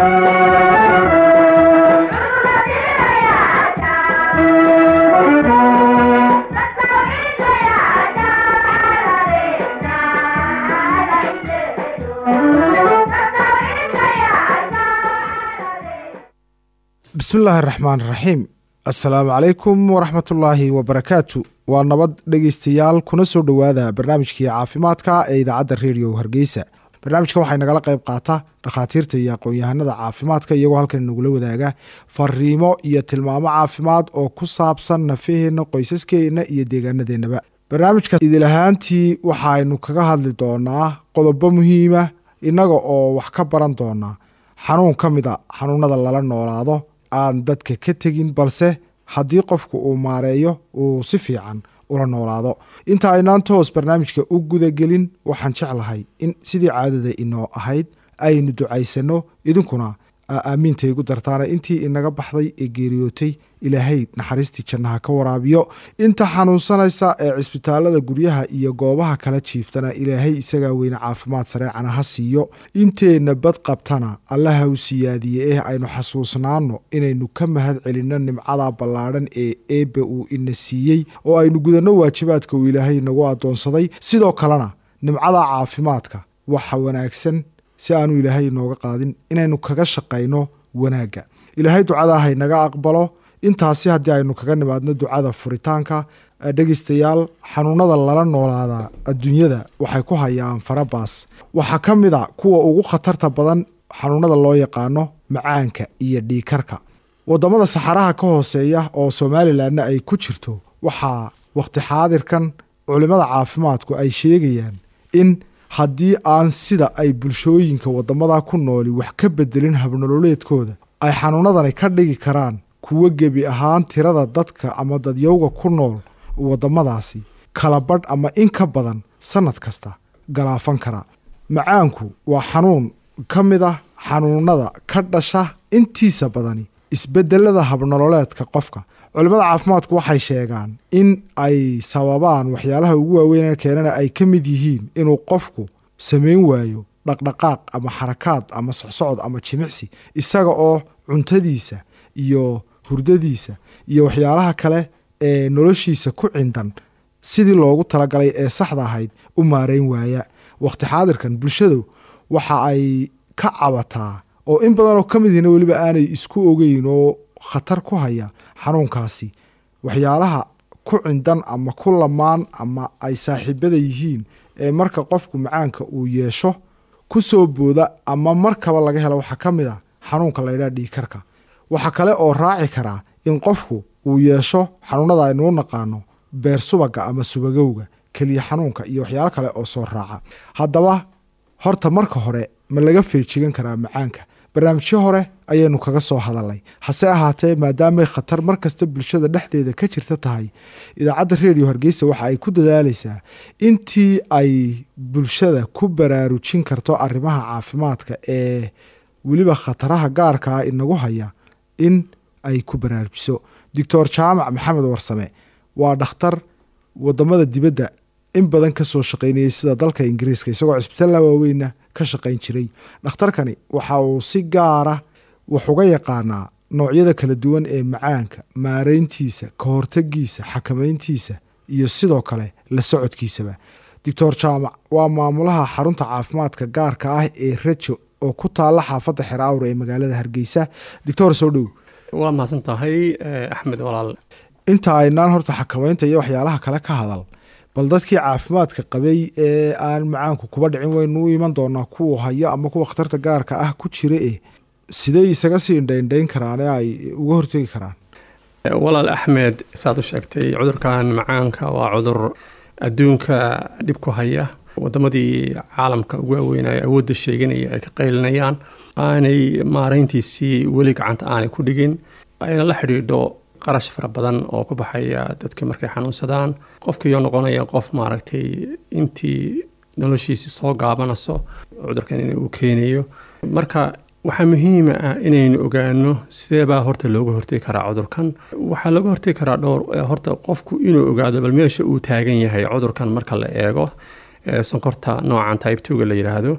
bismillaahi araxmaan iraxiim assalaamu calaykum waraxmatullaahi wabarakaatu waa nabad dhegeystayaal kuna soo dhowaada barnaamijkii caafimaadka ee idaacadda redio hargeysa barnaamijkan waxay nagala qayb qaata dhakhaatiirta iyo aqoon-yahanada caafimaadka iyagoo halkan nagula wadaaga fariimo iyo tilmaamo caafimaad oo ku saabsan nafaheenna qoysaskeenna iyo deegaanadeennaba barnaamijka idilahaantii waxaynu kaga hadli doonaa qodobo muhiima innaga oo wax ka baran doonaa xanuun ka mid a xanuunada lala noolaado aan dadka ka tegin balse haddii qofku uu maareeyo uu si fiican ula noolaado inta aynaan toos barnaamijka u gudagelin waxaan jeclahay in sidii caadada inoo ahayd aynu ducaysano idinkuna aamiinta igu dartaana intii inaga baxday ee geeriyootay ilaahay naxariistii jannaha ka waraabiyo inta xanuunsanaysa ee cisbitaalada guryaha iyo goobaha kala jiiftana ilaahay isagaa weyne caafimaad sareecana ha siiyo inteenna bad qabtana allaha u siyaadiye eh aynu xasuusnaano inaynu ka mahad celinno nimcada ballaadhan ee eebbe uu ina siiyey oo aynu gudanno waajibaadka uu ilaahay nagu addoonsaday sidoo kalena nimcada caafimaadka waxa wanaagsan si aanu ilaahay inooga qaadin inaynu kaga shaqayno wanaagga ilaahay ducada haynaga aqbalo intaasi haddii aynu kaga nimaadno ducada furitaanka dhegeystayaal xanuunada lala noolaadaa adduunyada waxay ku hayaan farabaas waxaa ka mid a kuwa ugu khatarta badan xanuunada loo yaqaano macaanka iyo dhiikarka wadamada saxaraha ka hooseeya oo somalilanna ay ku jirto waxaa waqti xaadirkan culimada caafimaadku ay sheegayaan in haddii aan sida ay bulshooyinka wadamada ku nooli wax ka bedelin habnololeedkooda ay xanuunadani ka dhigi karaan kuwo gebi ahaan tirada dadka ama dadyowga ku nool wadamadaasi kala badh ama in ka badan sanad kasta galaafan kara macaanku waa xanuun ka mid ah xanuunada ka dhasha intiisa badani isbedelada habnololeedka qofka culimada caafimaadku waxay sheegaan in ay sababaan waxyaalaha ugu waaweyn keenana ay ka mid yihiin inuu qofku samayn waayo dhaqdhaqaaq ama xarakaad ama socsocod ama jimicsi isaga oo cuntadiisa iyo hurdadiisa iyo waxyaalaha kale ee noloshiisa ku cindan sidii loogu talagalay ee saxda ahayd u maareyn waaya waqti xaadirkan bulshadu waxa ay ka cabataa oo in badanoo ka midina weliba aanay isku ogeyn oo khatar ku haya xanuunkaasi waxyaalaha ku cindan ama ku lamaan ama ay saaxiibada yihiin ee marka qofku macaanka uu yeesho ku soo booda ama markaba laga helo waxaa ka mid a xanuunka laydhaha dhiikarka waxaa kale oo raaci karaa in qofku uu yeesho xanuunada aynuu naqaano beer subaga ama subagowga keliya xanuunka iyo waxyaalo kale oo soo raaca haddaba horta marka hore ma laga feejigan karaa macaanka barnaamijyo hore ayaynu kaga soo hadalnay hase ahaatee maadaamay khatar mar kasta bulshada dhexdeeda ka jirta tahay idaacadda redio hargeysa waxa ay ku dadaalaysaa intii ay bulshada ku baraarujin karto arrimaha caafimaadka ee weliba khataraha gaarka ah inagu haya in ay ku baraarujiso doctor jaamac maxamed warsame waa dhakhtar wadamada dibadda in badan kasoo shaqaynayay sida dalka ingiriiska isagoo cisbitaalla waaweyna ka shaqayn jiray dhakhtarkani waxa uu si gaara wax uga yaqaanaa noocyada kala duwan ee macaanka maareyntiisa ka hortagiisa xakamayntiisa iyo sidoo kale la socodkiisaba doctor jaamac waa maamulaha xarunta caafimaadka gaarka ah ee rajo oo ku taala xaafadda xer awra ee magaalada hargeysa doctor soo dhow waa mahadsan tahay axmed walaal inta aynaan horta xakamaynta iyo waxyaalaha kale ka hadal bal dadkii caafimaadka qabay ee aan macaanku kuba dhicin waynu u iman doonaa kuwa hayo ama kuwa khatarta gaarka ah ku jira eh sidey isaga sii indhaindhayn karaan ee ay uga hortegi karaan walaal axmed saad u sheegtay cudurkan macaanka waa cudur adduunka dhib ku haya wadamadii caalamka ugu waaweynaya awoodda sheeganaya ay ka qaylinayaan aanay maareyntiisii weli gacanta aanay ku dhigin ayna la xidhiidho qarash fara badan oo ku baxaya dadka markay xanuunsadaan qofkiioo noqonaya qof maaragtay intii noloshiisi soo gaabanayso cudurkan in uu keenayo marka waxaa muhiima ah inaynu ogaano sideebaa horta looga hortegi karaa cudurkan waxaa looga hortegi karaa dhowr horta qofku inuu ogaado bal meesha uu taagan yahay cudurkan marka la eego sonkorta noocan tybe twoga la yidhaahdo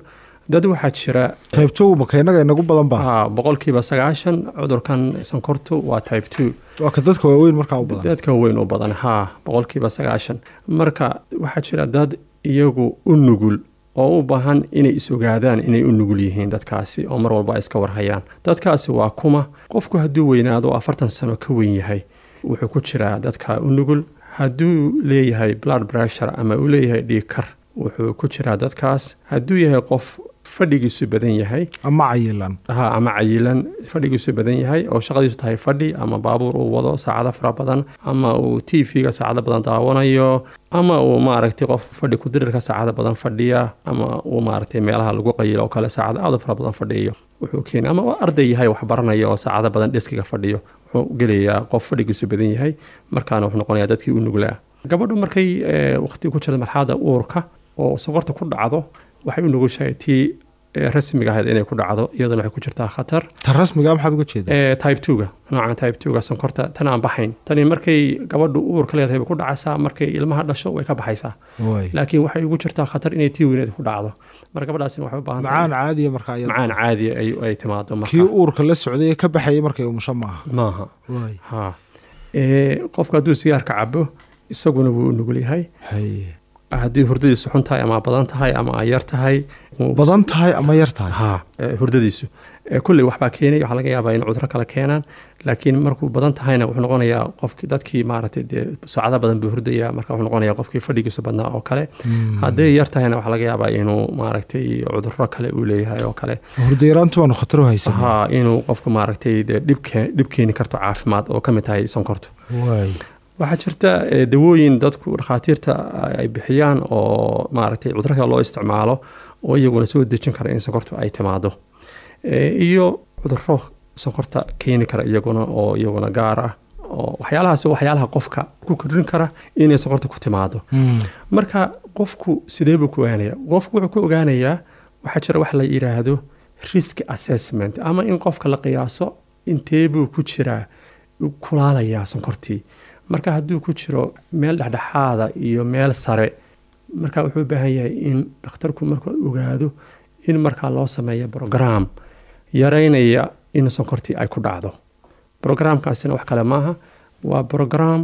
dad waxaa jira type two maka innaga inagu badan ba ah, boqolkiiba sagaashan cudurkan sonkortu waa type two waa ka dadka waaweyn markaa u badan dadka weyn u badan haa boqolkiiba sagaashan marka waxaa jira dad iyagu u nugul oo u baahan inay is ogaadaan inay u nugul yihiin dadkaasi oo mar walba ay iska warhayaan dadkaasi waa kuma qofku hadduu weynaado oo afartan sano ka weyn yahay wuxuu ku jiraa dadka u nugul hadduu leeyahay blood pressure ama uu leeyahay dhiigkar wuxuu ku jiraa dadkaas hadduu yahay qof fadhigiisu badan yahay ama cayilan ha ama cayilan fadhigiisu badan yahay oo shaqadiisu tahay fadhi ama baabuur uu wado saacado fara badan ama uu t v-ga saacado badan daawanayo ama uu maaragtay qof fadhi kudirirka saacado badan fadhiya ama uu maaragtay meelaha lagu qayilo oo kale saacado aad u fara badan fadhiyo wuxuu keena ama uu arday yahay wax baranaya oo saacado badan dheskiga fadhiyo wuxuu gelayaa qof fadhigiisu badan yahay markaana wuxuu noqonayaa dadkii u nuglaa gabadhu markay eh, waqti ku jirta marxalada uurka oo sonkorta ku dhacdo waxay u nugushahay tii eh, rasmiga ahayd inay ku dhacdo iyaduna waxay ku jirtaa khatar ta rasmiga maxaad uga jeedaa Eh, type 2ga noocan type 2ga sonkorta tan aan baxayn tani markay gabadhu uurka leedahay bay ku dhacaysaa markay ilmaha dhasho way ka baxaysaa Waay. laakiin waxay ugu jirtaa khatar inay tii weyneed ku dhacdo marka gabadhaasina waxay u baahan tahay macaan caadiya markaa iyada macaan caadi ay, ay timaado kii marka uurka la socday ee ka baxayay markay umusho maaha maaha Waay. ha Eh, qofka hadduu sigaarka cabo isaguna wuu u nugul yahay Haye. haddii hurdadiisu xun tahay ama badan tahay ama ay yar tahay wuu- badan tahay ama yar tahay ha eh, hurdadiisu Eh, kulley waxbaa keenay waxaa laga yaabaa in cuduro kale keenaan laakiin markuu badan tahayna wuxuu noqonayaa qofkii dadkii maaragtay dee saacado badan buu hurdaya marka wuxuu noqonayaa qofkii fadhigiisu badnaa oo kale hadday yar tahayna waxaa laga yaabaa inuu maaragtay cuduro kale uu leeyahay oo kale hurdayaraantu waanu khatar u haysan ha inuu qofku maaragtay dee dhib kee- dhib keeni karto caafimaad oo ka mid tahay sonkortu waay waxaa jirta eh, dawooyin dadku dhakhaatiirta ay bixiyaan oo maaragtay cudurka loo isticmaalo oo iyaguna soo dejin kara in sonkortu ay timaado Eh, iyo cuduro sonkorta keeni kara iyaguna oo iyaguna gaar ah oo waxyaalahaas waa waxyaalaha qofka ku kordhin kara inay sonkorta ku timaado marka qofku sidee buu ku ogaanaya qofku wuxuu ku ogaanayaa waxaa jira wax la yidhaahdo risk assessment ama in qofka la qiyaaso intee buu ku jiraa kulaalayaa sonkortii marka hadduu ku jiro meel dhexdhexaada iyo meel sare marka wuxuu u baahan yahay in dhakhtarku marka ogaado in markaa loo sameeyo brogram yaraynaya in sonkortii ay ku dhacdo brograamkaasina wax kale maaha waa brogram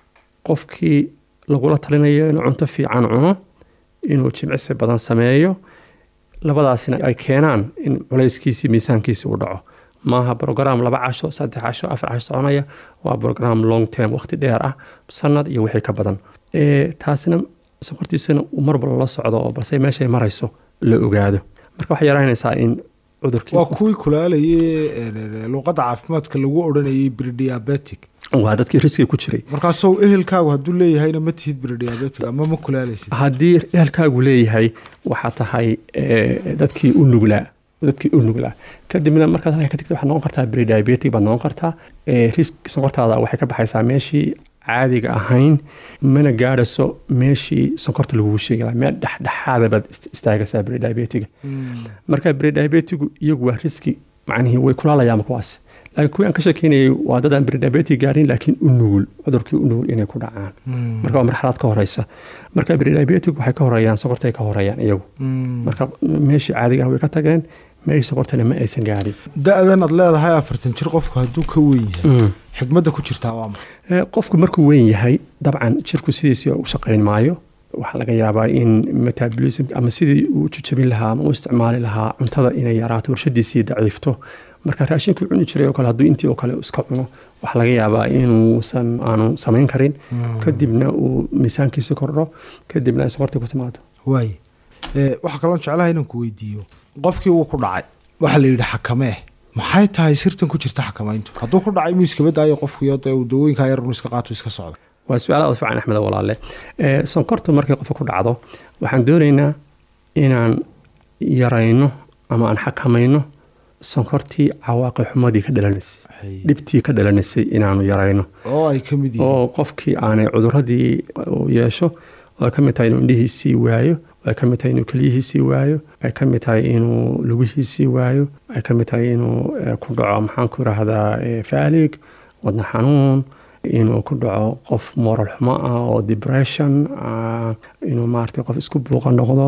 qofkii lagula talinayo inuu cunto fiican cuno inuu jimcisi badan sameeyo labadaasina ay keenaan in culayskiisii miisaankiisi u dhaco maaha brogram laba casho saddex casho afar casho soconaya waa brogram long term waqti dheer ah sanad iyo wixii ka badan Eh, taasina sonkortiisana uu mar walba la socdo oo balse meeshay marayso la ogaado marka waxay yaraynaysaa in cudurkii waa kuwii kulaalayay luuqadda caafimaadka lagu odhanayay bridiabetic waa dadkii riskiga ku jiray markaasoo ehelkaagu hadduu leeyahayna ma tihid bridiabetic ama ma kulaalaysid haddii ehelkaagu leeyahay waxaa tahay eh, dadkii u nuglaa dadkii u nuglaa kadibna markaad halka ka tagta waxaad noqon kartaa prediabetic baad noqon kartaa Eh, risk sonkortaada waxay ka baxaysaa meeshii caadiga ahayn mana gaadhayso meeshii sonkorta lagugu sheegi lahaa meel dhexdhexaada baad ist- istaagaysaa prediabetiga marka prediabetigu iyagu waa riski macnihii way kulaalayaan kuwaas laakiin kuwii aan ka sheekeynayay waa dad aan prediabetic gaarin laakiin u nugul cudurkii u nugul inay ku dhacaan marka waa marxalad ka horeysa marka prediabetic waxay ka horeeyaan sonkortay ka horeeyaan iyagu marka meeshii caadiga ah way ka tageen meeshii sonkortana ma aysan gaadhin da-dan aad leedahay afartan jir qofku hadduu ka weyn yahay xigmadda ku jirtaa waa maxay Eh, qofku markuu weyn yahay dabcan jirku sidiisii u shaqayn maayo waxaa laga yaabaa in metabolism ama sidii uu jujabin lahaa ama u isticmaali lahaa cuntada inay yaraato warshadiisii daciifto marka raashinkii cuni jiray oo kale hadduu intii oo kale iska cuno waxaa laga yaabaa inuusan aanu samayn karin kadibna uu miisaankiisi kordho kadibna ay sokortii ku timaado waay Eh, waxaa kaloo jeclaha inaan ku weydiiyo qofkii wuu ku dhacay waxaa la yidhi xakamee maxay tahay sirtan ku jirta xakamayntu hadduu ku dhacay muu iskaba daayo qofkiyo dee uu dawooyinkaa yar unu iska qaato iska socda waa su-aal aad u fiican axmed walaale Eh, sonkortu markay qofka ku dhacdo waxaan doonaynaa inaan yarayno ama aan xakamayno sonkortii cawaaqi xumadii ka dhalanaysay dhibtii ka dhalanaysay inaanu yarayno oo ay ka mid yihiin oo qofkii aanay cuduradii uu yeesho ay ka mid tahay inuu indhihiisii waayo ay ka mid tahay inuu keliyihiisii waayo ay ka mid tahay inuu lugihiisii waayo ay ka mid tahay inuu eh, ku dhaco maxaan ku rahdaa faalig wadna xanuun inuu ku dhaco qof moral xumo ah oo depression ah, inuu maaragtay qof isku buuqa noqdo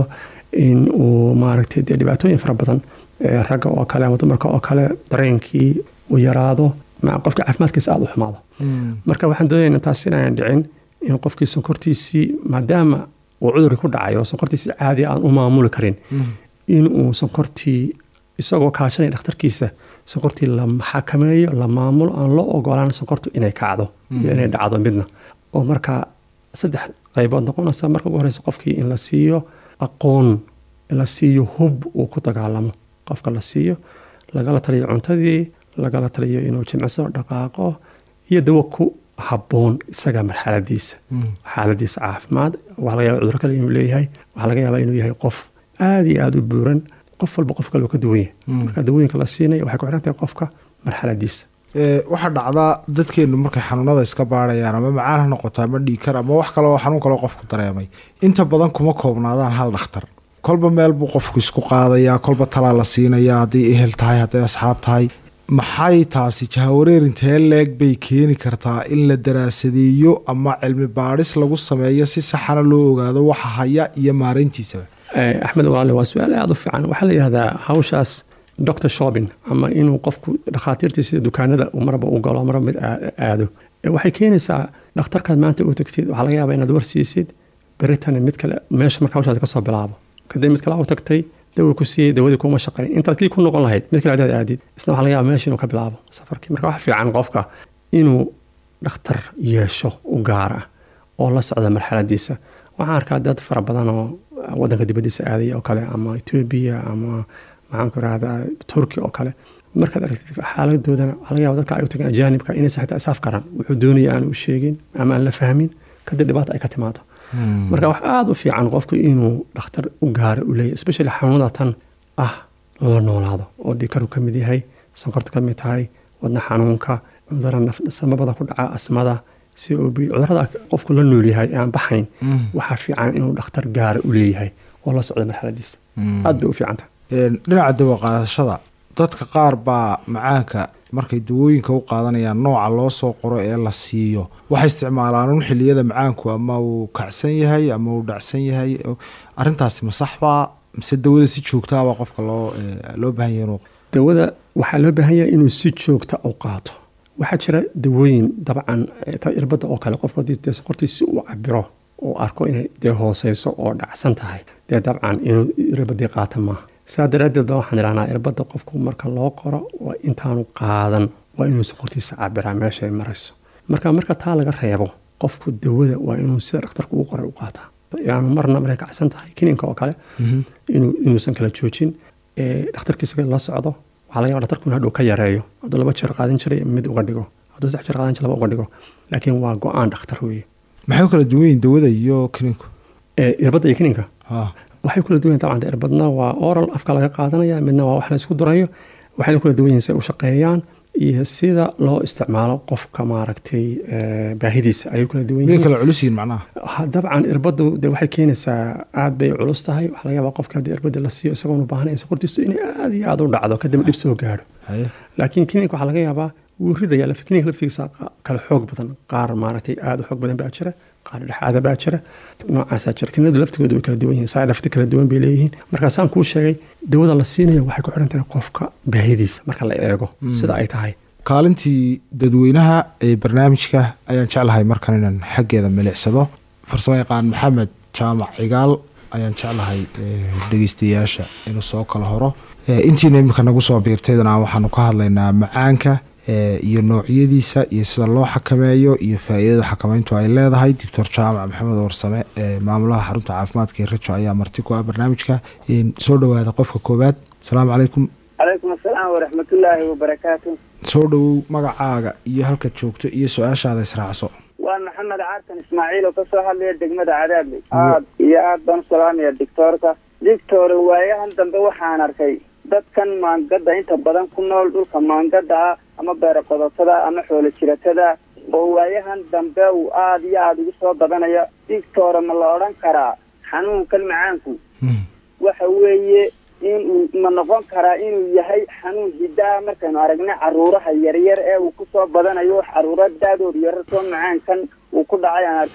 in uu maaragtay dee dhibaatooyin fara badan ragga oo kale ama dumarka oo kale dareenkii uu yaraado qofka caafimaadkiisa aada u xumaado marka waxaan doonayna taas inaan dhicin in qofkii sonkortiisii maadaama uu cudurkii ku dhacayo sonkortiisii caadi aan u maamuli karin in uu sonkortii isagoo kaashanaya dhakhtarkiisa sonkortii la xakameeyo la maamulo aan loo ogolaan sonkortu inay kacdo iyo inay dhacdo midna oo marka saddex qaybood noqonaysa marka ugu horeysa qofkii in la siiyo aqoon la siiyo hub uu ku dagaalamo qofka la siiyo lagala taliyo cuntadii lagala taliyo inuu jimciso dhaqaaqo iyo dawo ku habboon isaga marxaladiisa xaaladiisa caafimaad waxaa laga yaba cuduro kale inuu leeyahay waxaa laga yaabaa inuu yahay qof aada iyo aada u buuran qof walba qof kale uu ka duwan yahay marka dawooyinka la siinaya waxay ku xiran tahay qofka marxaladiisa waxaa dhacdaa dadkeenu markay xanuunada iska baarayaan ama macaan ha noqoto ama dhiikar ama wax kale oo xanuun kaleo qofku dareemay inta badan kuma koobnaadaan hal dhakhtar kolba meel buu qofku isku qaadayaa kolba talaa la siinayaa hadday ehel tahay hadday asxaab tahay maxay taasi jahawareerintee leeg bay keeni kartaa in la daraasadeeyo ama cilmi baadhis lagu sameeyo si saxana loo ogaado waxa haya iyo maareyntiisaba axmed walaale waa su-aal aada u fiican waxaa la yihahdaa hawshaas doctor shopin ama inuu qofku dhakhaatiirtii sida dukaanada marba u galo marba mid aado waxay keenaysaa dhakhtarkaad maanta u tagtid waxaa laga yaabaa inaad warsiisid beritana mid kale meesha marka hawshaas kasoo bilaabo kadib mid kale u tagtay dawa ku siiyey dawadii kuma shaqayn intaad kii ku noqon lahayd mid kale hadaad aadid isna waxa laga yaaba meesha inuu ka bilaabo safarkii marka wax fiican qofka inuu dhakhtar yeesho u gaar ah oo la socda marxaladiisa waxaan arkaa dad fara badan oo wadanka dibadiisa aadaya oo kale ama etoobiya ama maxaan ku irahdaa turki oo kale markaad aragtid xaaladoodana waxaa laga yaba dadka ay u tageen ajaanibka inaysan xitaa isaaf karaan wuxuu doonaya aan u sheegin ama aan la fahmin kadib dhibaata ay ka timaado marka wax aada u fiican qofku inuu dhakhtar u gaara u leeyahy especially xanuunada tan ah la noolaado oo dhikaru ka mid yahay sonkorta ka mid tahay wadna xanuunka cudura samabada ku dhaca asmada c o b cudurada qofku la nool yahay aan baxayn waxaa fiican inuu dhakhtar gaara u leeyahay oo la socda marxaladiisa aad bay u fiicanta dhinaca dawa qaadashada dadka qaar baa macaanka markay dawooyinka u qaadanayaan nooca loo soo qoro ee la siiyo waxay isticmaalaan un xiliyada macaanku ama uu kacsan yahay ama uu dhacsan yahay arintaasi ma saxbaa mise dawada si joogtaaba qofka loo loo baahan yahay inuu dawada waxaa loo baahan yahay inuu si joogta u qaato waxaa jira dawooyin dabcan irbadda oo kale qofku haddii dee soqortii si uu cabiro uu arko inay dee hooseyso oo dhacsan tahay dee dabcan inuu irbadii qaata maaha saa daraaddeed ba waxaan idhahnaa irbadda qofku marka loo qoro waa intaanu qaadan waa inuu soqortiisa cabiraa meesha ay marayso marka marka taa laga reebo qofku dawada waa inuu sida dhakhtarku uu qoray u qaataa yaanu marna markay kacsan tahay kiniinka oo kale inuusan kala joojin dhakhtarkiisa la socdo waxaa laga yaba dhakhtarku in hadhow ka yareeyo hadduu laba jeer qaadan jiray mid uga dhigo hadduu saddex jeer qaadan jiray laba uga dhigo laakiin waa go-aan dhakhtar weeye maxay u kala duwan yihin dawada iyo kiniinku irbadda iyo kiniinka waxay kula duwan yihin dabcan irbadna waa oral afka laga qaadanaya midna waa wax la isku durayo waxayna kula duwan yihin si ay u shaqeeyaan iyo sida loo isticmaalo qofka maaragtay baahidiisa ayay kula duwan yihin kala culus yihin macnaha dabcan irbaddu de waxay keenaysaa aad bay culus tahay waxaa laga yaabaa qofka haddii irbadda la siiyo isagoon u baahnayn sokortiisu inay aad iyo aad u dhacdo kadib dhib soo gaadho laakiin kiniinka waxaa laga yaabaa wuu ridaya kiniinka laftigiisa kala xoog badan qaar maaragtay aad u xoog badan baa jira qaar dhexaada baa jira noocaasaa jira kiniinadu laftigooda way kala duwan yihin side effect kala duwan bay leeyihiin markaasaan kuu sheegay dawada la siinayo waxay ku xidhan tahay qofka baahidiisa marka la eego sida ay tahay kaalintii dadweynaha ee barnaamijka ayaan jeclahay markan inaan xaggeeda milicsado farsamo yaqaan maxamed jaamac cigaal ayaan jeclahay dhegeystayaasha inuu soo kala horo intiina iminka nagu soo biirtaydana waxaanu ka hadlaynaa macaanka iyo noocyadiisa iyo sida loo xakameeyo iyo faa-iidada xakameyntu ay leedahay doctor jaamac maxamed warsame maamulaha xarunta caafimaadka ee rajo ayaa marti ku ah barnaamijka soo dhowaada qofka koowaad asalaamu calaykum calaykum asalaam waraxmatullaahi wabarakaatu soo dhowow magacaaga iyo halkaad joogto iyo su-aashaada israacso waa maxamed caartan ismaaciil oo kasoo hadlaya degmada cadaadley aad iyo aad baan u salaamaya dictoorka dictor waayahan dambe waxaan arkay dadkan maangada inta badan ku nool dhulka maangada ah ama beero qodotada ama xoolo jiratada oo waayahan dambe uu aada iyo aada ugu soo badanayo dictora ma la odhan karaa xanuunkan macaanku waxa weeye inuu ma noqon karaa inuu yahay xanuun hidaa markaynu aragna caruuraha yaryar ee uu kusoo badanayo caruuro daadood yarar soo macaankan uu ku dhacay aan arkay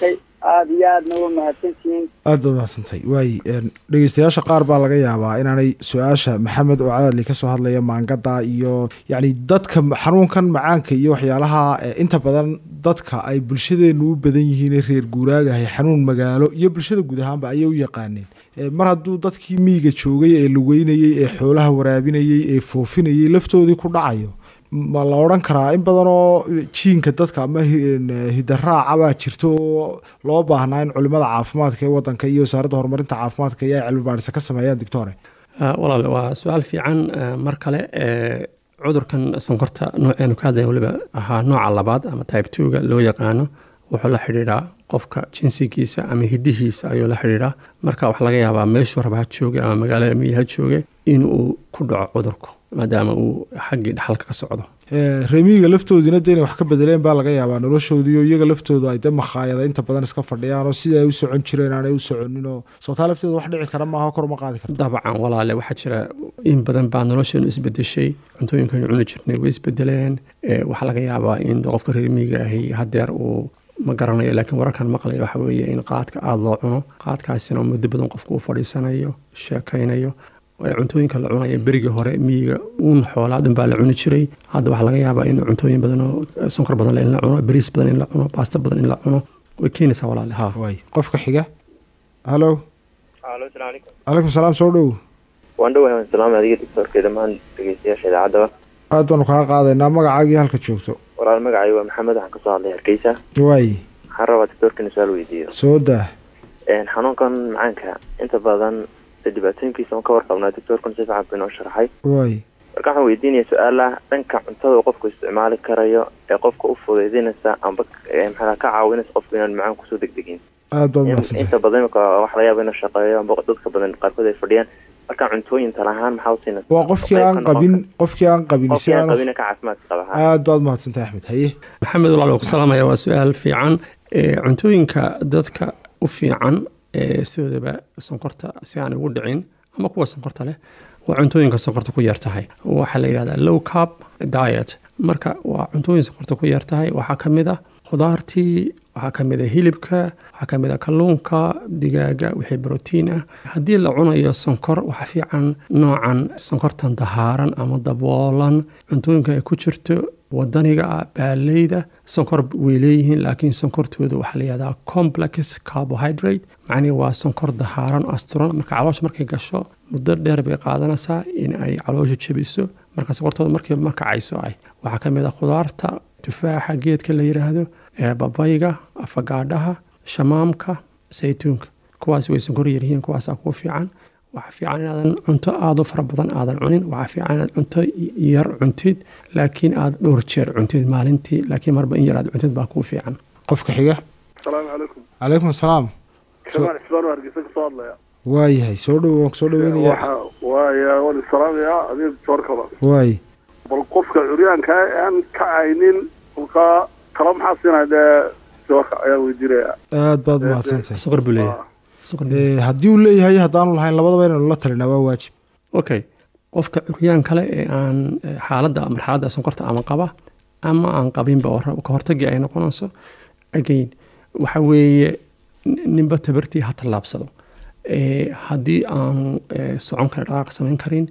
aada iyo aadna u mahadsantihiin aad baad mahadsantahay waay dhegeystayaasha qaar baa laga yaabaa inaanay su-aasha maxamed oo cadaadli kasoo hadlaya maangada iyo yacni dadka xanuunkan macaanka iyo waxyaalaha inta badan dadka ay bulshadeenu u badan yihiin reer guuraagahay xanuun magaalo iyo bulshada guud ahaanba ayay u yaqaaneen mar hadduu dadkii miyiga joogay ee lugeynayey ee xoolaha waraabinayey ee foofinayey laftoodii ku dhacayo ma la odhan karaa in badan oo jiinka dadka ama hidaraaca baa jirto oo loo baahnaa in culimada caafimaadka ee wadanka iyo wasaaradda horumarinta caafimaadka iyo ay cilmi baadhisa ka sameeyaan doctore walaal waa su-aal fiican mar kale cudurkan sonkorta nooceenu ka hadlaya waliba ahaa nooca labaad ama type twoga loo yaqaano wuxuu la xidhiidhaa qofka jinsigiisa ama hidihiisa ayuu la xidhiidhaa marka waxaa laga yaabaa meeshuu raba ha jooge ama magaalada miyi ha jooge inuu ku dhaco cudurku maadaama uu xaggii dhaxalka ka socdo reemiyiga laftoodina de inay wax ka bedeleen baa laga yaabaa noloshoodiiyo iyaga laftoodu ay de makhaayada inta badan iska fadhiyaan oo sidai ay u socon jireen aanay u soconin oo sootaa lafteeda wax dhici kara maaha kor ma qaadi karto dabcan walaale waxaa jira in badan baa nolosheenu isbedeshay cuntooyinkaynu cuni jirnay way isbedeleen waxaa laga yaabaa in qofka reemiyiga ahi hadeer uu ma garanayo laakiin wararkan maqlaya waxa weeye in qaadka aada loo cuno qaadkaasina muddo badan qofku uu fadhiisanayo sheekaynayo cuntooyinka la cunaya berigii hore miyiga uun xoolaa dhan baa la cuni jiray hadda waxaa laga yaabaa in cuntooyin badan oo sonkor badan in la cuno bariis badan in la cuno baasta badan in la cuno way keenaysaa walaale ha way qofka xiga halo alo salaam calaykum calaykum salaam soo dhow waan dhowahay waan salaamay adiga doctoorka dhammaan dhegeystayaasha idaacadaba aad baanu kaa qaadaynaa magacaagii halka joogto walaal magacay waa maxamed waxaan kasoo hadlay hargeysa waay waxaan rabaa doctoorka in su-aal weydiiyo soo daa xanuunkan macaanka inta badan dhibaatooyinkiisa on ka warqabnaa doctoorkuna si fiican buu inoo sharaxay waay marka waxaan weydiinaya su-aalaha dhanka cuntada uu qofku isticmaali karayo ee qofka u fudaydinaysa amba maxaa ka caawinaysa qofku inaan macaan kusoo degdegin aad baad mahadsantahay inta badan imika waxa laga yaaba inuu shaqeeyo amba dadka badan qaarkood ay fadhiyaan marka cuntooyin talahaan maxaa usiinaysa waa qofkii aan qabin qofkii aan qabin si qofkii aan aan qabin ka caafimaadka qaba ha aad baad mahadsantahay axmed haye maxamed walaal waan ku salaamaya waa su-aal fiican cuntooyinka dadka u fiican sidoodaba sonkorta si aan ugu dhicin ama kuwa sonkorta leh waa cuntooyinka sonkorta ku yar tahay waxaa la yidhahdaa low carb diet marka waa cuntooyin sonkorta ku yar tahay waxaa ka mid ah khudaartii waxaa ka mid a hilibka waxaa ka mid a kalluunka digaaga wixii brotiin ah haddii la cunayo sonkor waxaa fiican noocan sonkortan dahaaran ama daboolan cuntooyinka ay ku jirto wadaniga ah baaleyda sonkor way leeyihiin laakiin sonkortooda waxaa la yihahdaa complex carbohydrate macnihi waa sonkor dahaaran asturan marka caloosha markay gasho muddo dheer bay qaadanaysaa in ay caloosha jebiso marka sonkortooda markii markacayso ay waxaa ka mid a khudaarta tufaaxa geedka la yidhaahdo babayga afagaadhaha shamaamka saytuunka kuwaas way sonkor yaryihiin kuwaasaa kuu fiican waxaa fiican inaadan cunto aada u fara badan aadan cunin waxaa fiican inaad cunto yar cuntid laakiin aada dhowr jeer cuntid maalintii laakiin marba in yar aad cuntid baa kuu fiican qofka xiga asalaamu calaykum calaykum asalaam shamaan xisbaan hargeysa kasoo hadlaya waayahay soo dhow waan kusoo dhaweynaya waxa waaya waan isalaamayaa adiga doctoorkaba waay bal qofka curyaanka aan ka caynin kolkaa tala maxaa siinaya dee doctoorka ayaa weydiinaya aad baad mahadsantahay sonkor buu leeyahay Sonkor buu Eh, haddii uu leeyahay haddaanu lahayn labadaba inaynu la talinaa waa waajib okay qofka curyaan kale ee aan eh, xaaladda marxaladda sonkorta ama qaba ama aan qabinba oo rab- ka hortagii ay noqonayso again waxa weeye nin- ninba tabartii ha tallaabsado Eh, haddii aanu eh, socon kara dhaqaaq samayn karin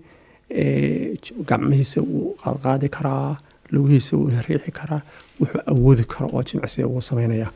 eh, j- gacmihiisa wuu qaadqaadi karaa lugihiisa wuu riixi karaa wuxuu awoodi karo oo jimicsiga wuu samaynaya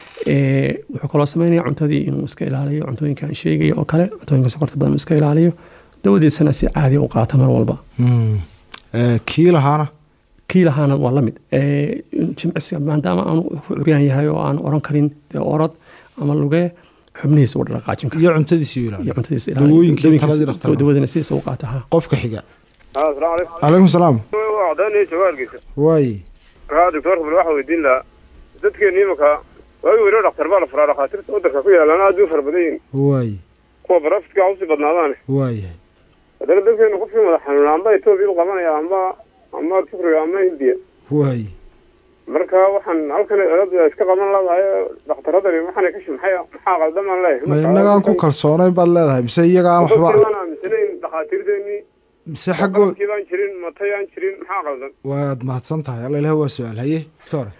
Eh, wuxuu kaloo samaynaya cuntadii inuu iska ilaaliyo cuntooyinka aan sheegaya oo kale cuntooyinka sokorta badan uu iska ilaaliyo dawadiisana si caadi u qaata mar walba Hmm. Eh, kii lahaana kii lahaana waa la mid Eh, jimicsiga maadaama aanu ku curyaan yahay oo aan oran karin dee orod ama lugee xubnihiisa u dhaqaajin kara iyo cuntadiisii u iyo ilaaliyo cuntadiisa Dawooyinkii dawooyinkiisa- taladii dhakhtarka. dawadina sidiisa u qaata ha qofka xiga asalaamu calaykum calaykum salaam waa cadaynaya jooga hargeysa waay haa doctoorka bal waxaa weydiin lahaa dadkeena imika waagi weyno dhaktar baa la furaa dhakhaatiirta wadanka ku yaalaan aad bay u fara badan yihin waay kuwa barafidka ha usii badnaadaane waayahay haddana dadkeena qofkii madax xanuuna amba etoobiya u qabanaya amba amba tufriga ama hindiya waay marka waxaan halkan cilada iska qaban ladahay dhakhtaradani waxaana ka shimxay maxaa qaldamaan leeyahay ma innagaan ku kalsoonayn baad leedahay mise iyaga aan waxba waxbaan aaminsanayn dhakhaatiirteennii mise xaggood qalabkii baan jirin matay aan jirin maxaa qaldan waad mahadsan tahay alla ilaah waa su-aal haye doctor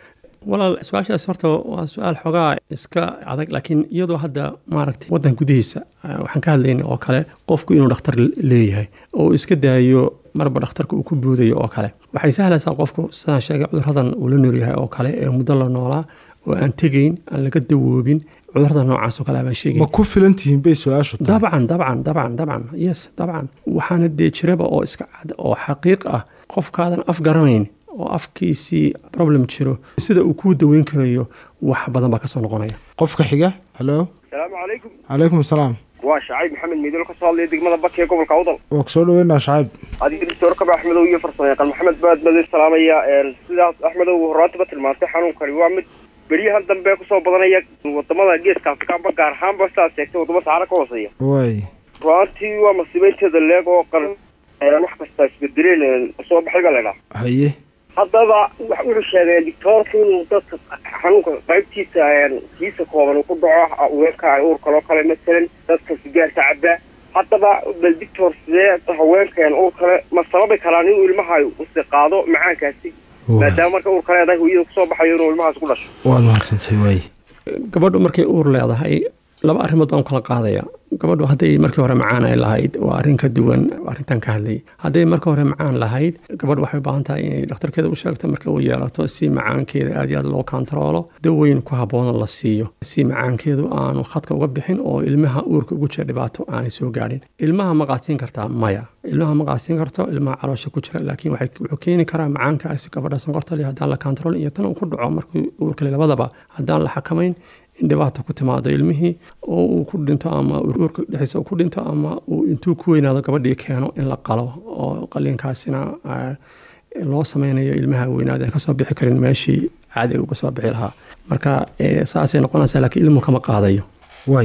walaal su-aashaas horta waa su-aal xogaa iska adag laakiin iyadoo hadda maaragtay waddan gudihiisa eh, waxaan ka hadlayna oo kale qofku inuu dhakhtar leeyahay oo uu iska daayo marba dhakhtarka uu ku buudayo oo kale waxay sahlaysaa qofku sidaan sheegay cuduradan uu la noolyahay oo kale ee muddo la noolaa oo aan tegayn aan laga dawoobin cudurada noocaas oo kale baan sheegay ma ku filan tihiin bay su-aashu tahay dabcan dabcan dabcan dabcan yes dabcan waxaana dee jiraba oo iska cad oo xaqiiq ah qofkaadan af garanayn oo afkiisii problem jiro sida uu kuu daweyn karayo wax badan baa kasoo noqonaya qofka xiga halo asalaamu calaykum calaykum asalaam waa shacayb maxamed miidol ka soo hadlaya degmada baki ee gobolka awdal waa kusoo dhaweynaa shacayb adiga doctor kaba axmedow iyo farsamo yaqaan maxamed baad badi salaamaya sidaas axmedow horaantaba tilmaantay xanuunkani waa mid beryahan dambe kusoo badanaya wadamada geeska afrikaanba gaar ahaanba sidaad sheegtay wadamo saxara ka hooseeya waay ruaantii waa masiibeynteeda leeg oo qaran wax kasta isbedeleen soo baxay baa laydhaha haye haddaba wax wuxuu sheegay doctoorka inuu dadka xanuunka qaybtiisa kiisa kooban uu ku dhaco haweenka ay uur kaloo kale masalan dadka sigaarka cabaa haddaba bal doctor sidee haweenkan uur kale ma sababi karaan inuu ilmaha usi qaado macaankaasi maadaama marka uur kaleedahay hooyada kusoo baxayo inuu ilmahaas ku dhasho waad mahadsantay waay gabadhu markay uur leedahay laba arrimood baan kala qaadaya gabadhu hadday markii hore macaan ay lahayd waa arrin ka duwan arrintan ka hadlayay hadday marka hore macaan lahayd gabadhu waxay u baahan tahay inay dhakhtarkeeda u sheegto marka uu yeelato si macaankeeda aad iyo aad loo kontaroolo daweyn ku habboona la siiyo si macaankeedu aanu khadka uga bixin oo ilmaha uurka ugu jira dhibaato aanay soo gaadhin ilmaha ma qaadsiin kartaa maya ilmaha ma qaadsiin karto ilmaha caloosha ku jira laakiin waxay- wuxuu keeni karaa macaankaasi gabadha sonkorta leh haddaan la kontaroolin iyo tan uu ku dhaco markii uurkale labadaba haddaan la xakamayn in dhibaata ku timaado ilmihii oo uu ku dhinto ama uurka dhexdiisa uu ku dhinto ama uu intuu ku weynaado gabadhii keeno in la qalo oo qaliinkaasina ah, loo sameynayo ilmaha weynaada aan kasoo bixi karin meeshii caadiga uga soo bixi lahaa marka eh, saasay noqonaysaa laakiin ilmu kama qaadayo waay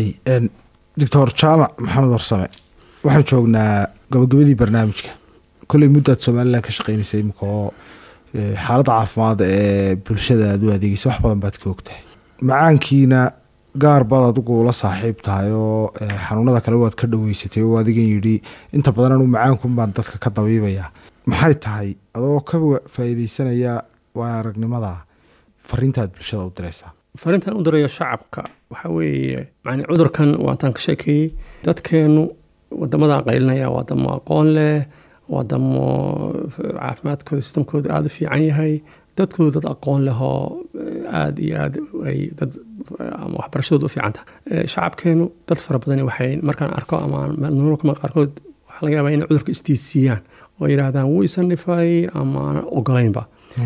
doctor jaamac maxamed warsame waxaan joognaa gabagabadii barnaamijka kolley muddaad somalilan ka shaqeynaysa imika oo eh, xaaladda caafimaad ee bulshada aad u adeegeysa wax badan baad ka ogtahay macaankiina gaar baad adigu la saaxiib tahay oo eh, xanuunada kale waad ka dhaweysatay oo adigan yidhi inta badan anu macaanku baan dadka ka dabiibaya maxay tahay adoo ka wa- faa'iideysanaya waa aragnimada fariintaad bulshada u diraysaa farintan u dirayo shacabka waxa weeye yani cudurkan waataan ka sheekeeyey dadkeenu wadamada qaylinaya waa wadamo aqoon leh wadamo caafimaadkooda sistamkooda aada u fiican yahay dadkoodu dad aqoon leh oo aada iyo aada ay dad ama waxbarashadooda u fiican tahay Eh, shacabkeenu dad fara badani waxay markaan arko ama nololkama qaarkood waxaa laga yaabaa inay cudurka isdiidsiiyaan oo yidhaahdaan wuu isan dhifay ama aan ogolaynba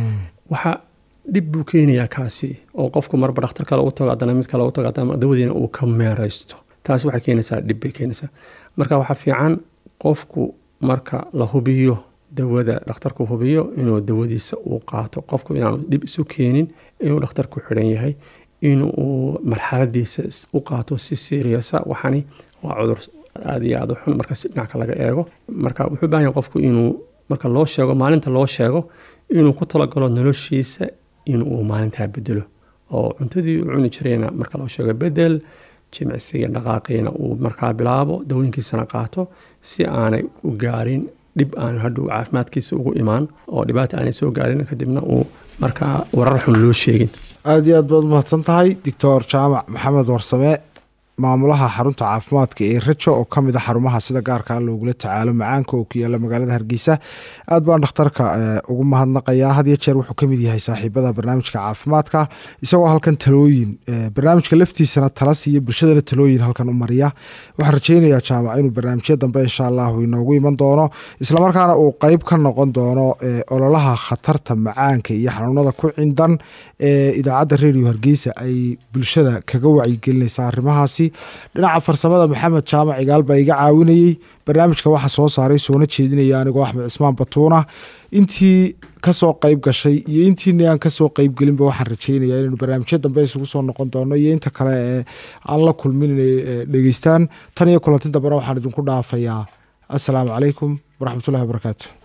waxa dhib buu keenayaa kaasi oo qofku marba dhakhtar kale u tago haddana mid kale u tago haddana dawadiina uu ka meeraysto taas waxay keenaysaa dhib bay keenaysaa marka waxaa fiican qofku marka la hubiyo dawada dhakhtarku hubiyo inuu dawadiisa uu qaato qofku inaanu dhib isu keenin inuu dhakhtarku xidhan yahay inuu marxaladiisa is- u qaato si seriousa waxani waa cudur aada iyo aada u xun marka si dhinaca laga eego marka wuxuu u baahan yahay qofku inuu marka loo sheego maalinta loo sheego inuu ku talagalo noloshiisa inuu maalintaa bedelo oo cuntadii uu cuni jirayna marka loo sheego bedel jimicsiga dhaqaaqiina uu markaa bilaabo dawooyinkiisana qaato si aanay u gaarin dhib aanu hadhow caafimaadkiisa ugu imaan oo dhibaata aanay soo gaarin kadibna uu markaa warar xun loo sheegin aada iyo aad baad umahadsan tahay doctor jaamac maxamed warsame maamulaha xarunta caafimaadka ee rajo oo kamid a xarumaha sida gaarkaa loogula tacaalo macaanka oo ku yaala magaalada hargeysa aad baan dhakhtarka eh, ugu mahadnaqayaa had iyo jeer wuxuu kamid yahay saaxiibada barnaamijka caafimaadka isagoo halkan talooyin eh, barnaamijka laftiisana tala siiya bulshadana talooyin halkan u mariya waxaan rajeynayaa jaamac inuu barnaamijyo dambe insha allahu inoogu iman doono islamarkaana uu qeyb ka noqon doono eh, ololaha khatarta macaanka iyo xanuunada ku cindan ee idaacadda radio hargeysa ay bulshada kaga wacyigelinaysa arrimahaasi dhinaca farsamada maxamed jaamac igaal baa iga caawinayey barnaamijka waxaa soo saaray soona jeedinaya anigoo axmed cismaan batuuna intii kasoo qeyb gashay iyo intiina aan kasoo qeyb gelinba waxaan rajeynaya inaynu barnaamijyo dambe isugu soo noqon doono iyo inta kale ee aan la kulmin inay eh, dhegeystaan tan iyo kulanti dambena waxaan idinku dhaafayaa asalaamu calaykum waraxmatullahi wabarakaatu